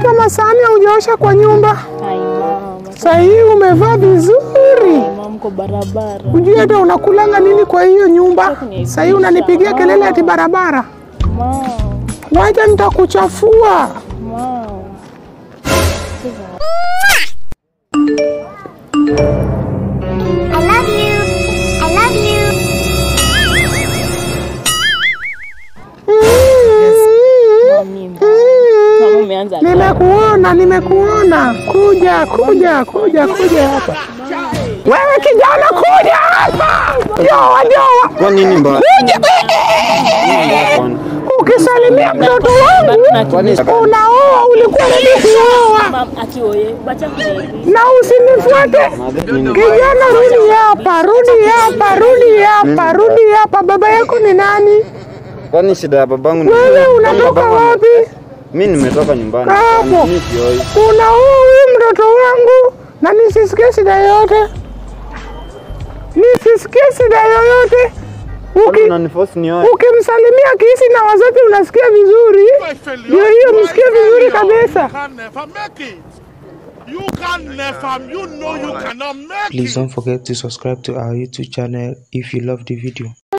hata masahani haujaosha kwa nyumba. Ai mama. Saa hii umevaa vizuri, Mama mko barabara. hujui hata unakulanga nini kwa hiyo nyumba. Saa hii unanipigia kelele ati barabara. Mama. Wacha nitakuchafua. Mama. I love you. I love you. Mami. Mama umeanza. Nimekuona, nimekuona. Kuja, kuja, kuja, kuja hapa. Wewe kijana, kuja hapa. Joa, joa. Kwa nini mbaya? Kuja. Ukisalimia mtoto wangu Kwani unaoa, ulikuwa ready kuoa. Mama akioye. Bacha kunielewi. Na usinifuate kijana, rudi hapa, rudi hapa, rudi hapa, rudi hapa. Baba yako ni nani? kwani shida ya babangu ni Wewe Kwani unatoka babangu- wapi? Mimi nimetoka nyumbani. Hapo. Mimi sioi. Unaoa huyu mtoto wangu na nisisikie shida yoyote, nisisikie shida yoyote. Kwani Uki, unaniforce nioe? ukimsalimia kisi na wazazi unasikia vizuri, ndio hiyo msikie vizuri kabisa. You can never make it. You can never, you know you cannot make it. Please don't forget to subscribe to our YouTube channel if you love the video.